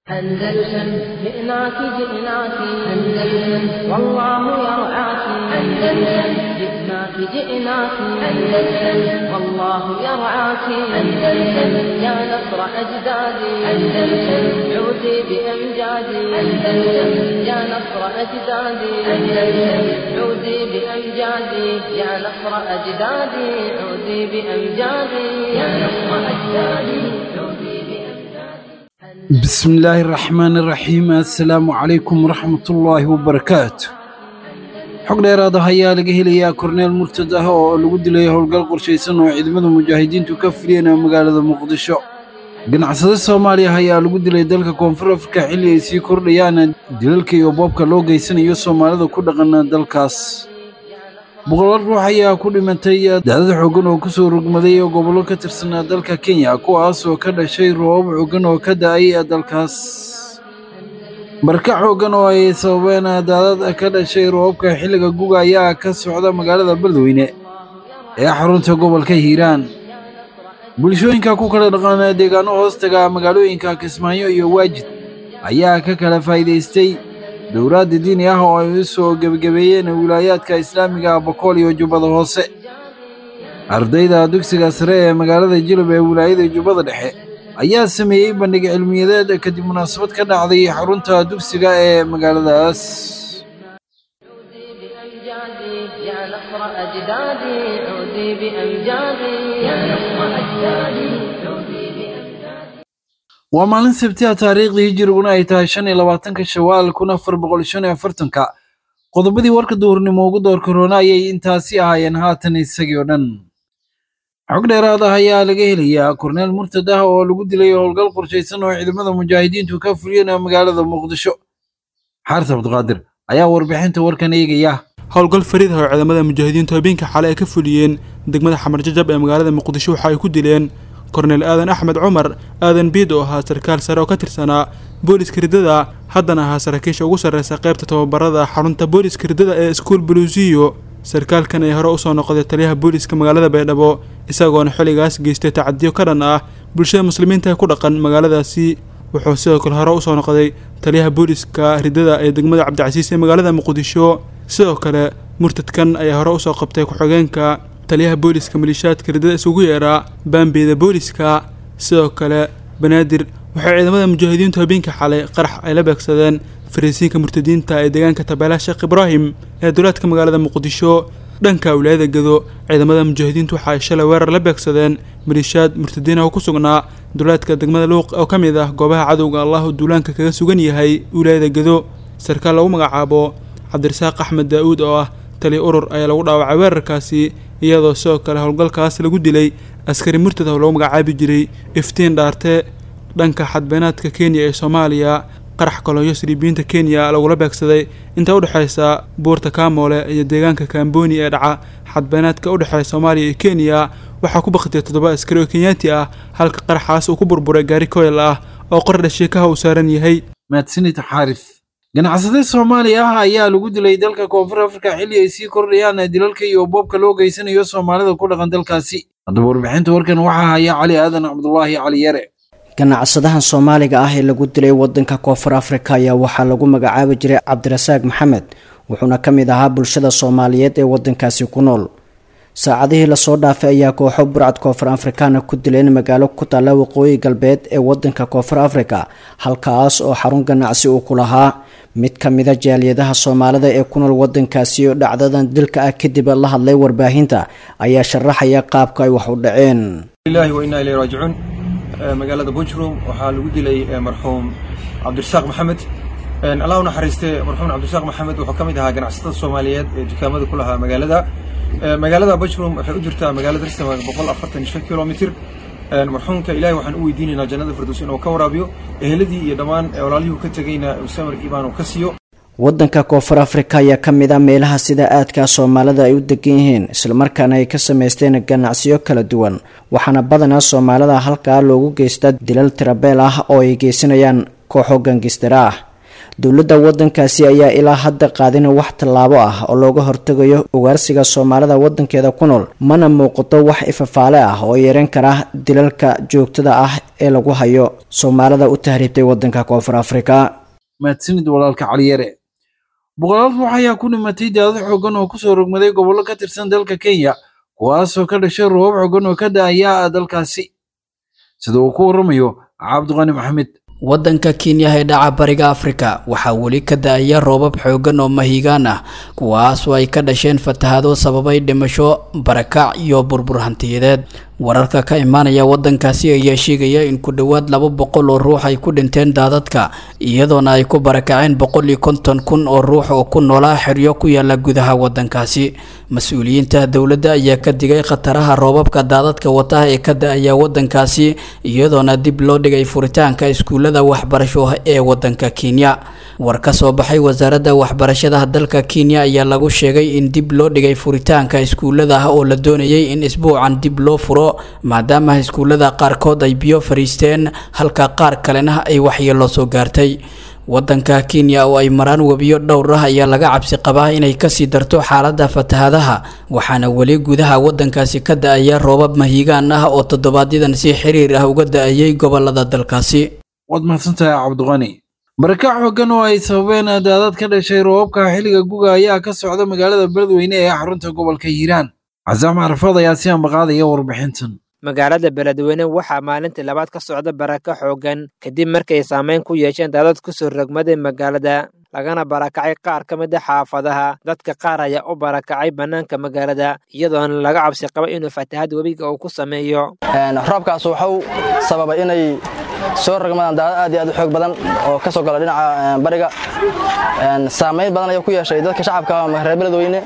أندلسن جئناك جئناك أندلسن والله يرعاك أندلسن جئناك جئناك أندلسن والله يرعاك أندلسن يا نصر أجدادي أندلسن عودي بأمجادي أندلسن يا نصر أجدادي أندلسن عودي بأمجادي يا نصر أجدادي عودي بأمجادي يا نصر أجدادي عودي بأمجادي بسم الله الرحمن الرحيم assalaamu calaykum waraxmatullaahi wabarakaatu xog dheeraada ayaa laga helayaa korneel murtad ah oo lagu dilay howlgal qorshaysan oo ciidamada mujaahidiintu ka fuliyeen magaalada muqdisho ganacsade soomaaliya ayaa lagu dilay dalka koonfur afrika xilli ay sii kordhayaan dilalka iyo boobka loo geysanayo soomaalida ku dhaqan dalkaas boqolaal ruux ayaa ku dhimatay daadad xooggan oo ku soo rogmaday gobollo ka tirsanaa dalka kenya kuwaas oo ka dhashay roobab xooggan oo ka da'ay dalkaas barka xooggan oo ay sababeen daadad ka dhashay roobabka xilliga guga ayaa ka socda magaalada beledweyne ee xarunta gobolka hiiraan bulshooyinka ku kala dhaqan deegaano hoostaga magaalooyinka kismaayo iyo waajid ayaa ka kala faa'iidaystay dowlaadda diini ah oo ay u soo gebagabeeyeen wilaayaadka islaamiga bokool iyo jubbada hoose ardayda dugsiga sare ee magaalada jilub ee wilaayada jubbada dhexe ayaa sameeyey bandhig cilmiyadeed kadib munaasabad ka dhacday xarunta dugsiga ee magaaladaas عودي بأمجادي يا نصر أجدادي عودي بأمجادي يا نصر أجدادي عودي بأمجادي waa maalin sabtiha taariikhdii hijiriguna ay tahay shan iyo labaatanka shawaal kun afar boqol shan iyo afartanka qodobadii warka duhurnimo ugu door korona ayay intaasi ahaayeen haatan isagii oo dhan xog dheeraad ah ayaa laga helayaa korneel murtad ah oo lagu dilay howlgal qorshaysan oo ciidamada mujaahidiintu ka fuliyeen magaalada muqdisho xaaris cabdiqaadir ayaa warbixinta warkan eegaya howlgal fariid ah oo ciidamada mujaahidiintu habeenka xale ay ka fuliyeen degmada xamar jajab ee magaalada muqdisho waxa ay ku dileen korneel aadan axmed cumar aadan biid oo ahaa sarkaal sare oo ka tirsanaa booliska riddada haddana ahaa saraakiisha ugu sarreysa qaybta tababarada xarunta booliska riddada ee iskuul buluusiyo sarkaalkan ay hore usoo noqday taliyaha booliska magaalada baydhabo isagoona xilligaas geystay tacadiyo ka dhan ah bulshada muslimiinta ee ku dhaqan magaaladaasi wuxuu sidoo kale hore usoo noqday taliyaha booliska riddada ee degmada cabdicasiis ee magaalada muqdisho sidoo kale murtadkan ayaa hore usoo qabtay ku-xigeenka taliyaha booliska maliishaadka riddada isugu yeeraa baambeeda booliska sidoo kale banaadir waxay ciidamada mujaahidiintu habeenka xalay qarax ay la beegsadeen fariisiinka murtadiinta ee deegaanka tabeelaha sheekh ibraahim ee duleedka magaalada muqdisho dhanka wilaayada gado ciidamada mujaahidiintu waxa ay shalay weerar la beegsadeen maliishaad murtadiin oo ku sugnaa duleedka degmada luuq oo ka mid ah goobaha cadowga allahu duulaanka kaga sugan yahay wilaayada gado sarkaal lagu magacaabo cabdirasaaq axmed daa-uud oo ah taliya urur ayaa lagu dhaawacay weerarkaasi iyadoo sidoo kale howlgalkaas lagu dilay askari murtad oo lagu magacaabi jiray iftiin dhaarte dhanka xadbeenaadka kenya ee soomaaliya qarax kolonyo siriibiyiinta kenya lagula beegsaday inta udhexaysa buurta kaamoole iyo deegaanka kamboni ee dhaca xadbeenaadka udhexeeya soomaaliya iyo kenya waxaa ku baktay toddoba askari oo kenyaati ah halka qaraxaas uu ku burburay gaari koyl ah oo qordha sheekaha uu saaran yahay mahadsanid xaaris ganacsade soomaaliya ah ayaa lagu dilay dalka koonfur afrika xilli ay sii kordhayaan dilalka iyo boobka loo geysanayo soomaalida ku dhaqan dalkaasi haddaba warbixinta warkan waxaa haya cali aadan cabdulaahi cali yare ganacsadahan soomaaliga ah ee lagu dilay wadanka koonfur afrika ayaa waxaa lagu magacaabi jiray cabdirasaaq maxamed wuxuuna ka mid ahaa bulshada soomaaliyeed ee wadankaasi ku nool saacadihii lasoo dhaafay ayaa kooxo burcad koonfur afrikaana ku dileen magaalo ku taalla waqooyi galbeed ee wadanka koonfur afrika halkaas oo xarun ganacsi uu ku lahaa mid ka mida jaaliyadaha soomaalida ee ku nool wadankaasi oo dhacdadan dilka ah kadib la hadlay warbaahinta ayaa sharaxaya qaabka ay wax u dhaceen ilahi wa inaa ilayhi raajicuun magaalada bujrum waxaa lagu dilay marxuum cabdirasaaq maxamed allah u naxariiste marxuum cabdirasaaq maxamed wuxuu ka mid ahaa ganacsatada soomaaliyeed ee dukaamada ku lahaa magaalada magaalada bujrum waxay u jirtaa magaalada ristamag boqol afartan iyo shan kilomitr marxuumka ilahi waxaan u weydiinaynaa jannada firdows inuu ka waraabiyo eheladii iyo dhammaan walaalihii ka tegayna samir iibaan uu ka siiyo wadanka koonfur afrika ayaa ka mid ah meelaha sida aadka soomaalida ay u degan yihiin islamarkaana ay ka samaysteen ganacsiyo kala duwan waxaana badanaa soomaalida halkaa loogu geystaa dilal tirabeel ah oo ay geysanayaan kooxo gangistara ah dowladda waddankaasi ayaa ilaa hadda qaadin wax tallaabo ah oo looga hortegayo ugaarsiga soomaalida waddankeeda ku nool mana muuqato wax ifafaale ah oo yeeran kara dilalka joogtada ah ee lagu hayo soomaalida u tahriibtay waddanka koonfur afrika mahadsanid walaalka caliyare boqolaal ruux ayaa ku dhimatay daadad xoogan oo kusoo rogmaday gobollo ka tirsan dalka kenya kuwaasoo ka dhashay roobab xoogan oo ka da-aya dalkaasi sida uu ku waramayo cabdiqani maxamed waddanka kenya ee dhaca bariga afrika waxaa weli ka da-aya roobab xoogan oo mahigaan ah kuwaasoo ay ka dhasheen fatahado sababay dhimasho barakac iyo burbur hantiyadeed wararka ka imaanaya waddankaasi ayaa sheegaya in ku dhowaad laba boqol oo ruux ay ku dhinteen daadadka iyadoona ay ku barakaceen boqol iyo konton kun oo ruux oo ku noolaa xeryo ku yaala gudaha waddankaasi mas-uuliyiinta dowladda ayaa ka digay khataraha roobabka daadadka wata ee ka da-aya waddankaasi iyadoona dib loo dhigay furitaanka iskuullada waxbarasho ee waddanka kenya war ka soo baxay wasaaradda waxbarashada dalka kenya ayaa lagu sheegay in dib loo dhigay furitaanka iskuullada oo la doonayay in isbuucan dib loo furo maadaama iskuullada qaarkood ay biyo fariisteen halka qaar kalena ay waxyeelo soo gaartay waddanka kenya oo ay maraan webiyo dhowr ah ayaa laga cabsi qabaa inay kasii darto xaaladda fatahadaha waxaana weli gudaha waddankaasi ka da-aya roobab mahiigaan ah oo toddobaadyadaan si xiriir ah uga da-ayay gobolada dalkaasi waad mahadsantahay cabdiqani barakac xoogan oo ay sababeen daadad ka dhashay roobabka xilliga guga ayaa ka socda magaalada beledweyne ee xarunta gobolka hiiraan casaam carafaad ayaa si ambaqaadaya warbixintan magaalada beledweyne waxaa maalintii labaad ka socda baraka xoogan kadib markay saameyn ku yeesheen daadad kusoo rogmaday magaalada lagana barakacay qaar ka mid a xaafadaha dadka qaar ayaa u barakacay bannaanka magaalada iyadoona laga cabsi qaba inuu fatahad webiga uu ku sameeyo roobkaas wuxuu sababay inay soo rogmadaan daadad aad iyo aad u xoog badan oo ka soo gala dhinaca bariga saamayn badan ayuu ku yeeshay dadka shacabka reer beledweyne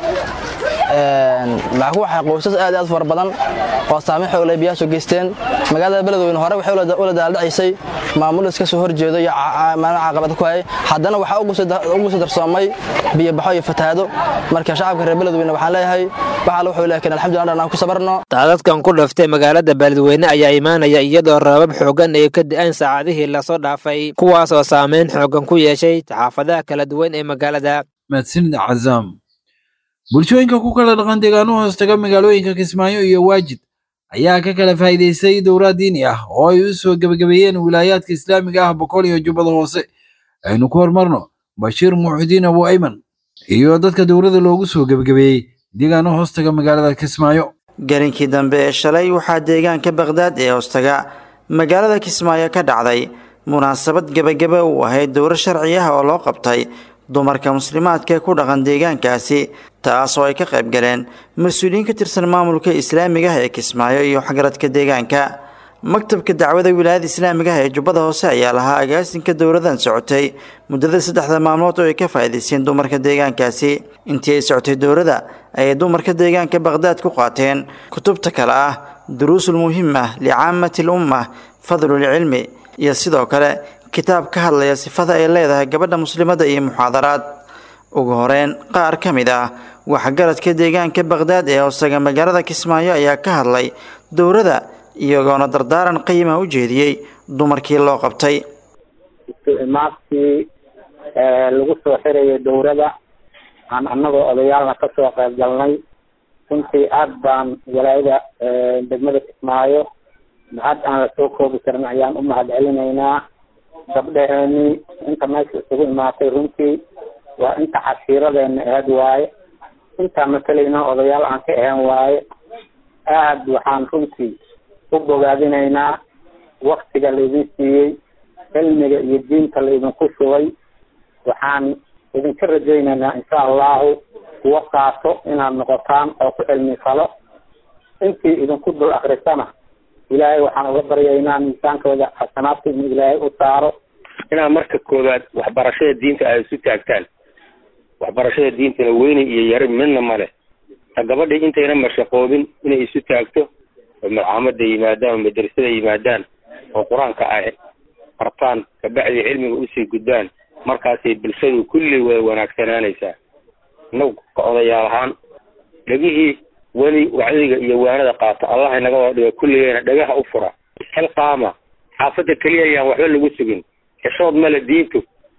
maxaa ku waxay qoysas aad aad fara badan oo saameyn xoog leh biyaha soo geysteen magaalada beledweyne hore waxay ula daaldhacaysay maamul iska soo horjeedo iyo maalin caqabad ku hayay haddana waxaa ugu soo darsoomay biyobaxo iyo fatahaado marka shacabka reer beledweyne waxaan leeyahay waxaa wuxuu laakiin alxamdulillah dhan aan ku sabarno daadadkan ku dhaftay magaalada beledweyne ayaa imaanaya iyadoo roobab xoogan ay ka da-aan saacadihii lasoo dhaafay kuwaasoo saameyn xoogan ku yeeshay xaafadaha kala duwan ee magaalada mahadsanid cazaam bulshooyinka ku kala dhaqan deegaano hoostaga magaalooyinka kismaayo iyo waajid ayaa ka kala faa'iidaystay dowlad diini ah oo ay u soo gebagabeeyeen wilaayaadka islaamiga ah boqol iyo jubbada hoose aynu ku hormarno bashiir muuxidiin abu ayman iyo dadka dowladda loogu soo gebagabeeyey deegaano hoostaga magaalada kismaayo garinkii dambe ee shalay waxaa deegaanka bakhdad ee hoostaga magaalada kismaayo ka dhacday munaasabad gebagaba uu ahayd dowro sharci ah oo loo qabtay dumarka muslimaadka ee ku dhaqan deegaankaasi taas oo ay ka qayb galeen mas-uuliyiin ka tirsan maamulka islaamiga ah ee kismaayo iyo waxgaradka deegaanka maktabka dacwada wilaayada islaamiga ah ee jubbada hoose ayaa lahaa agaasinka dowladan socotay muddada saddexda maalmood oo ay ka faa'iidaysteen dumarka deegaankaasi intii ay socotay dowladda ayay dumarka deegaanka bakhdad ku qaateen kutubta kale ah duruusul muhim ah licaamati l umma fadlulcilmi iyo sidoo kale kitaab ka hadlaya sifada ay leedahay gabadha muslimada iyo muxaadaraad ugu horeyn qaar ka mid ah waxgaradka deegaanka bakhdad ee hoosaga magaalada kismaayo ayaa ka hadlay dowladda iyagoona dardaaran qiima u jeediyey dumarkii loo qabtay imaadkii lagu soo xirayo dowladda aan annagoo odayaalna kasoo qayb galnay runtii aada baan walaayada degmada kismaayo mahad aan lasoo koobi karin ayaan u mahad celinaynaa gabdhaheenii inta meesha isugu imaatay runtii waa inta cashiiradeena aheed waaye intaa matalayna odayaal aan ka ahaan waaye aad waxaan runtii u bogaadinaynaa waktiga laydin siiyey cilmiga iyo diinta laydinku shubay waxaan idinka rajaynaynaa insha allahu kuwa qaato inaad noqotaan oo ku cilmi falo intii idinku dul akrisana ilaahay waxaan uga baryaynaa miisaankooda xasanaadka in ilaahay u saaro inaad marka koowaad waxbarashada diinta aad isu taagtaan waxbarashada diintana weyne iyo yari midna male ta gabadhii intayna mashaqoobin inay isu taagto oo malcaamada yimaadaan oo madrasada yimaadaan oo qur-aanka ay bartaan kabacdi cilmiga usii gudbaan markaasay bulshadu kulli way wanaagsanaanaysaa inagu ka odayaal ahaan dhegihii weli wacdiga iyo waanada qaata allah inaga wada dhiga kulligeena dhagaha u fura xil qaama xaafadda keliya ayaan waxba lagu sugin xishood male diintu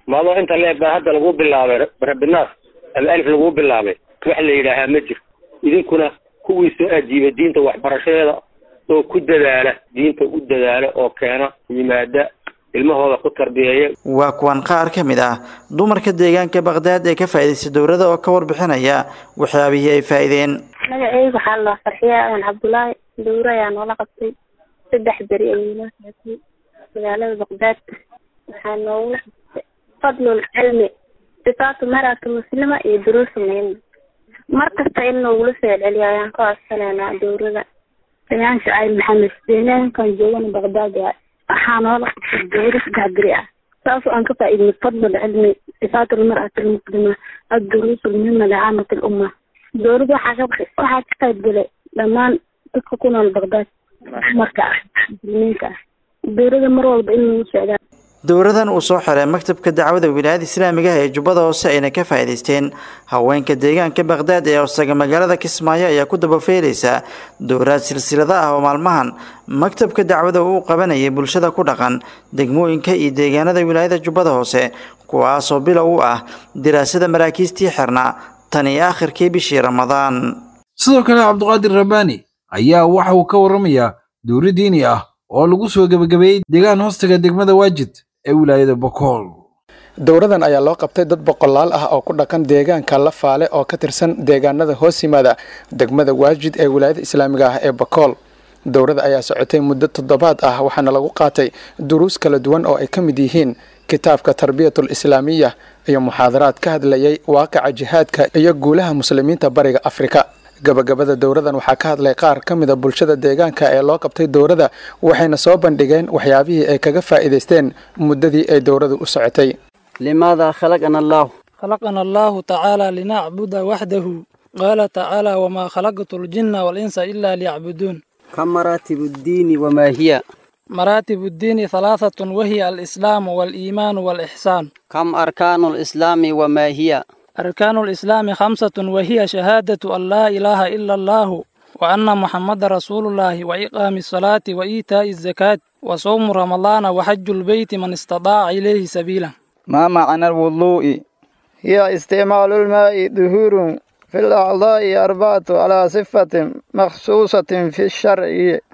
maadoo inta leeg baa hadda lagu bilaabay rabinaas ama alif lagu bilaabay wax la yidhaahaa ma jiro idinkuna kuwii soo ajiiba diinta waxbarashadeeda oo ku dadaala diinta u dadaala oo keena yimaada ilmahooda ku tarbiyeeya waa kuwan qaar ka mid ah dumarka deegaanka baqdaad ee ka faa'iidaystay dowladda oo ka warbixinaya waxyaabihii ay faa'iideen magaceyga waxaa la farxiya aan cabdulaahi dowra ayaa noola qabtay saddex beri ayuu noo saatay magaalada baqdaad waxaa noogula qabtay fadlul cilmi sifaatu marata muslima iyo duruusa muhima mar kasta in noogula soo celceliyo ayaan ka codsanaynaa dowrada ayaan shacayb maxamed deegaankan joogana baqdaad waay waxaa noola qabtay dowra saddex beri ah saas aan ka faa'iidnay fadlul cilmi sifaatu lmar'ati almuslima adduruus almuhima licaamati lumma dowladda waxaa ka waxaa ka qayb galay dhammaan dadka ku nool baqdaad marka ah muslimiinka ah dowladda mar walba in lagu socdaa dowradan uu soo xiray maktabka dacwada wilaayada islaamiga ah ee jubbada hoose ayna ka faa'iidaysteen haweenka deegaanka baqdaad ee hoosaga magaalada kismaayo ayaa ku dabafeelaysa dowraad silsilada ah oo maalmahan maktabka dacwada uu qabanayay bulshada ku dhaqan degmooyinka iyo deegaanada wilaayada jubbada hoose kuwaasoo bilow u ah diraasada maraakiistii xirnaa tan iyo aakhirkii bishii ramadaan sidoo kale cabduqaadir rabbaani ayaa waxa uu ka warramayaa dowri diini ah oo lagu soo gebagabeeyey deegaan hoostaga degmada waajid ee wilaayada bokool dowradan ayaa loo qabtay dad boqolaal ah oo ku dhaqan deegaanka lafaale oo ka tirsan deegaanada hoos yimaada degmada waajid ee wilaayada islaamiga ah ee bakool dowrada ayaa socotay muddo toddobaad ah waxaana lagu qaatay duruus kala duwan oo ay ka mid yihiin kitaabka tarbiyatul islaamiya iyo muxaadaraad ka hadlayay waaqica jihaadka iyo guulaha muslimiinta bariga afrika gabagabada dowradan waxaa ka hadlay qaar ka mida bulshada deegaanka ee loo qabtay dowrada waxayna soo bandhigeen waxyaabihii ay kaga faa'iidaysteen muddadii ay dowradu u socotay لماذا خلقنا الله خلقنا الله تعالى لنعبد وحده قال تعالى وما خلقت الجن والإنس إلا ليعبدون كم مراتب الدين وما هي مراتب الدين ثلاثة وهي الإسلام والإيمان والإحسان كم أركان الإسلام وما هي أركان الإسلام خمسة وهي شهادة أن لا إله إلا الله وأن محمد رسول الله وإقام الصلاة وإيتاء الزكاة وصوم رمضان وحج البيت من استطاع إليه سبيلا ما معنى الوضوء هي استعمال الماء ظهور في الأعضاء أربعة على صفة مخصوصة في الشرع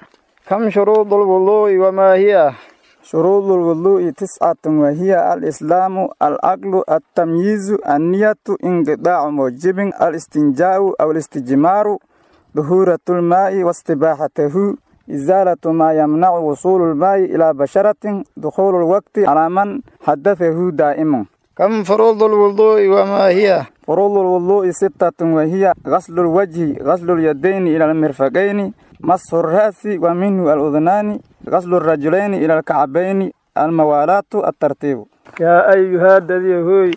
كم شروط الوضوء وما هي شروط الوضوء تسعة وهي الإسلام العقل التمييز النية انقطاع موجب الاستنجاء أو الاستجمار ظهورة الماء واستباحته إزالة ما يمنع وصول الماء إلى بشرة دخول الوقت على من حدثه دائما كم فروض الوضوء وما هي فروض الوضوء ستة وهي غسل الوجه غسل اليدين إلى المرفقين مسح الرأس ومنه الأذنان غسل الرجلين إلى الكعبين الموالاة الترتيب يا أيها الذين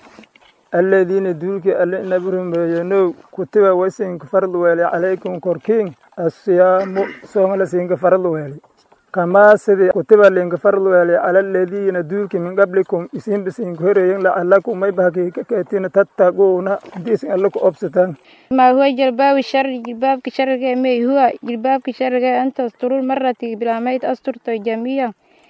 الذين دولك ألئنا برهم بينو كتب وسنك فرض ويلي عليكم كوركين الصيام صوم لسنك فرض ويلي كما سيدي كتب لنك فرض ويلي على الذين دولك من قبلكم اسم بسنك هرين لعلكم ما يبهكي كتين تتقون ديسن لكم أبستان ما هو جلباب الشر جلباب كشر ما هو جلباب كشر أن تستر المرة بلا ما أستر جميعا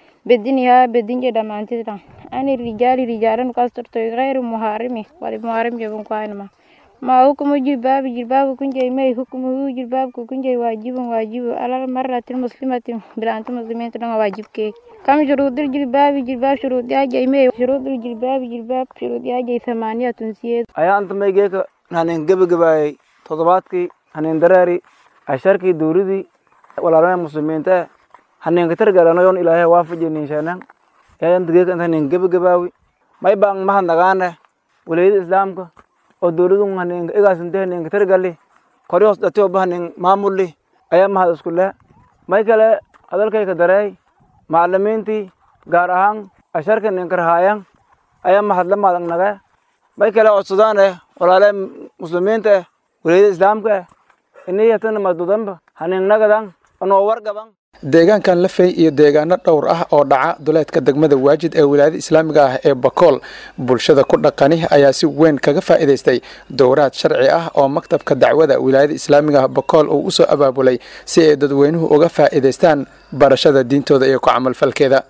بدنها بدن جدا ما أنت أنا الرجال رجالا كستر غير محارمي ولا محارم جبن قائما ما حكم جلباب جلباب كن جاي ما حكمه جلباب كن جاي واجب واجب على المرة المسلمة بلا أنت مسلمين تنا واجب كي كم شروط الجلباب جلباب شروط يا جاي ما شروط الجلباب جلباب شروط يا جاي ثمانية تنسية أيا أنت ما يجيك haneen gebagabaayay toddobaadkii haneen daraari casharkii duuridii walaalana muslimiinta haneenka targalanayoon ilaahay waafajiniinshaanan yayan dageeka inta haneen gebagabaawi may baan mahad nagaane walayada islaamka oo dowladun haneenka igaasinte haneenka targali kori hoos dhati oba haneen maamulli ayaa mahad isku leh may kale hadalkayka dareey macalimiintii gaar ahaan casharka haneenka rahaayan ayaa mahad la maadag nagee may kale codsadaane walaale muslimiinta eh walayada islaamka eh iniyatana madudanba haningnagadan anoo wargaban deegaankan lafey iyo deegaano dhowr ah oo dhaca duleedka degmada waajid ee wilaayada islaamiga ah ee bakool bulshada ku dhaqani ayaa si weyn kaga faa'iidaystay dowraad sharci ah oo maktabka dacwada wilaayada islaamiga ah bakool uu usoo abaabulay si ay dadweynuhu uga faa'iidaystaan barashada diintooda iyo ku camalfalkeeda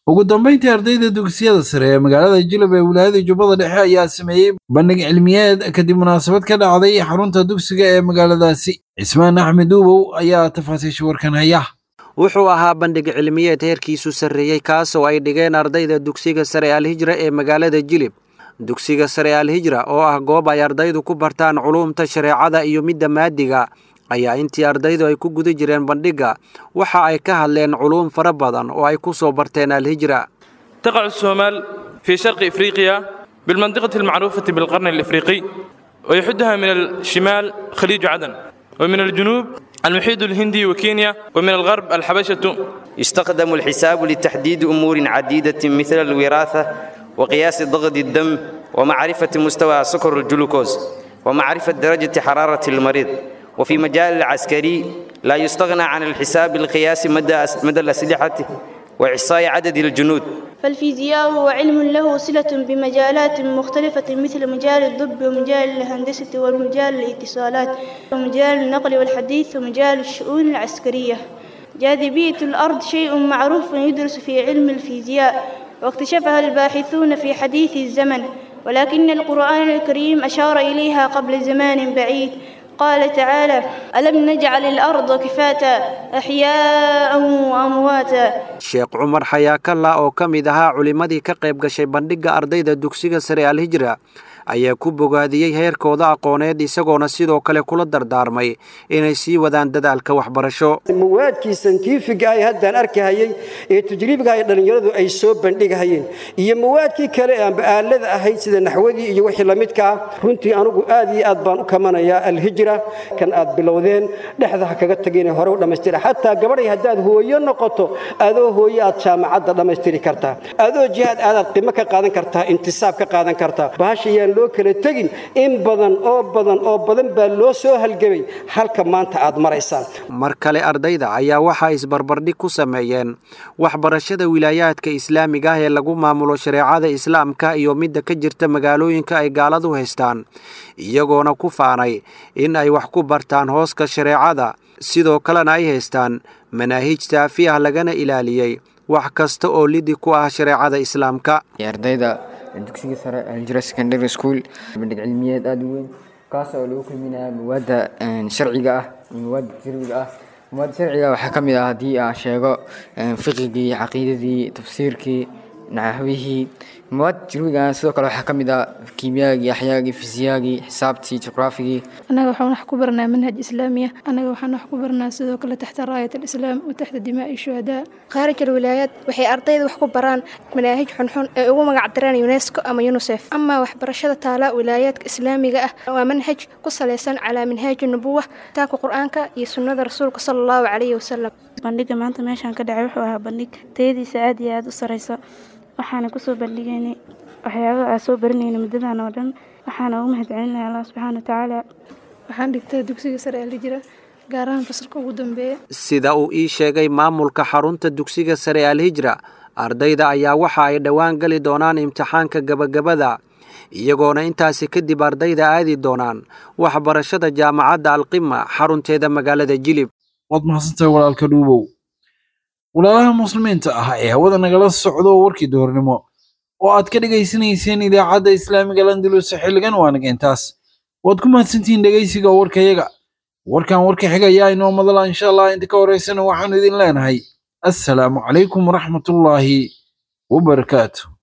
ugu dambeyntii ardayda dugsiyada sare ee magaalada jilab ee wilaayada jubbada dhexe ayaa sameeyey bandhig cilmiyeed kadib munaasabad ka dhacday xarunta dugsiga ee magaaladaasi cismaan axmed uubow ayaa tafaasiisha warkan haya wuxuu ahaa bandhig cilmiyeed heerkiisu sarreeyey kaasoo ay dhigeen ardayda dugsiga sare alhijra ee magaalada jilib dugsiga sare alhijra oo ah goob ay ardaydu ku bartaan culuumta shareecada iyo midda maadiga ayaa intii ardaydu ay ku guda jireen bandhigga waxa ay ka hadleen culuum fara badan oo ay ku soo barteen alhijra تقع الصومال في شرق إفريقيا بالمنطقة المعروفة بالقرن الإفريقي ويحدها من الشمال خليج عدن ومن الجنوب المحيط الهندي وكينيا ومن الغرب الحبشة يستخدم الحساب لتحديد أمور عديدة مثل الوراثة وقياس ضغط الدم ومعرفة مستوى سكر الجلوكوز ومعرفة درجة حرارة المريض وفي مجال العسكري لا يستغنى عن الحساب لقياس مدى مدى الأسلحة وإحصاء عدد الجنود فالفيزياء هو علم له صلة بمجالات مختلفة مثل مجال الطب ومجال الهندسة ومجال الاتصالات ومجال النقل والحديث ومجال الشؤون العسكرية جاذبية الأرض شيء معروف يدرس في علم الفيزياء واكتشفها الباحثون في حديث الزمن ولكن القرآن الكريم أشار إليها قبل زمان بعيد قال تعالى ألم نجعل الأرض كفاتا أحياء وأمواتا sheekh cumar xayaakalla oo ka mid ahaa culimmadii ka qayb gashay bandhigga ardayda dugsiga sare alhijra ayaa ku bogaadiyey heerkooda aqooneed isagoona sidoo kale kula dardaarmay inay sii wadaan dadaalka waxbarasho mawaadkii santiifiga ay haddaan arkahayey ee tajriibka ay dhallinyaradu ay soo bandhigahayeen iyo mawaadkii kale ee aanba aalada ahayd sida naxwadii iyo wixii la midka ah runtii anugu aad iyo aad baan u kamanayaa alhijra kan aad bilowdeen dhexda ha kaga tagine hore u dhammaystira xataa gabadhay haddaad hooyo noqoto adoo hooyo aad jaamacadda dhammaystiri kartaa adoo jihaad aadaad qimo ka qaadan kartaa intisaab ka qaadan kartaa bahashayaan loo kala tegin in badan oo badan oo badan baa loo soo halgamay halka maanta aad maraysaan mar kale ardayda ayaa waxaa isbarbardhig ku sameeyeen waxbarashada wilaayaadka islaamiga ah ee lagu maamulo shareecada islaamka iyo midda ka jirta magaalooyinka ay gaaladu haystaan iyagoona ku faanay in ay wax ku bartaan hooska shareecada sidoo kalena ay haystaan manaahij taafi ah lagana ilaaliyey wax kasta oo lidi ku ah shareecada islaamka ardayda dugsiga sare aljira secondary school bandhig cilmiyeed aada u weyn kaas oo lagu kulminaya mawaadda sharciga ah iyo mawaadda tajribiga ah mawaadda sharciga waxaa ka mid ah haddii aan sheego fiqigii caqiidadii tafsiirkii naxwihii mawaadda tajribiga sidoo kale waxaa ka mid ah kiimiyaagii axyaagii fisiyaagii xisaabtii juqraafigii annaga waxaan wax ku baranaa manhaj islaamiya annaga waxaan wax ku baranaa sidoo kale taxta raayat alislaam wa taxta dimaa'i shuhadaa khaarij alwilaayaad waxay ardayda wax ku baraan manaahij xunxun ee ugu magac dareen unesco ama unisef ama waxbarashada taala wilaayaadka islaamiga ah waa manhaj ku salaysan calaa minhaaji nubuwa kitaabka qur-aanka iyo sunnada rasuulka sala allahu calayhi wasalam bandhiga maanta meeshaan ka dhacay wuxuu ahaa bandhig tayadiisa aad iyo aada u sareyso waxaana kusoo bandhigaynay waxyaabaha aan soo baranayna muddadan oo dhan waxaana ugu mahadcelinaya allah subxaana watacaala waxaan dhigtaa dugsiga sare ee la jira gaar ahaan fasalka ugu dambeeya sida uu ii sheegay maamulka xarunta dugsiga sare alhijra ardayda ayaa waxa ay dhowaan gali doonaan imtixaanka gabagabada iyagoona intaasi kadib ardayda aadi doonaan waxbarashada jaamacadda alqima xarunteeda magaalada jilib waad mahadsantahay walaalka dhuubow walaalaha muslimiinta ah ee hawada nagala socdo warkii doornimo oo aad ka dhegaysanayseen idaacadda islaamiga landalus xilligan waa naga intaas waad ku mahadsantihiin dhegaysiga warkayaga warkan warka xigayaa inoo madala insha allah inta ka horeysana waxaanu idin leenahay assalaamu calaykum waraxmatullaahi wabarakaatu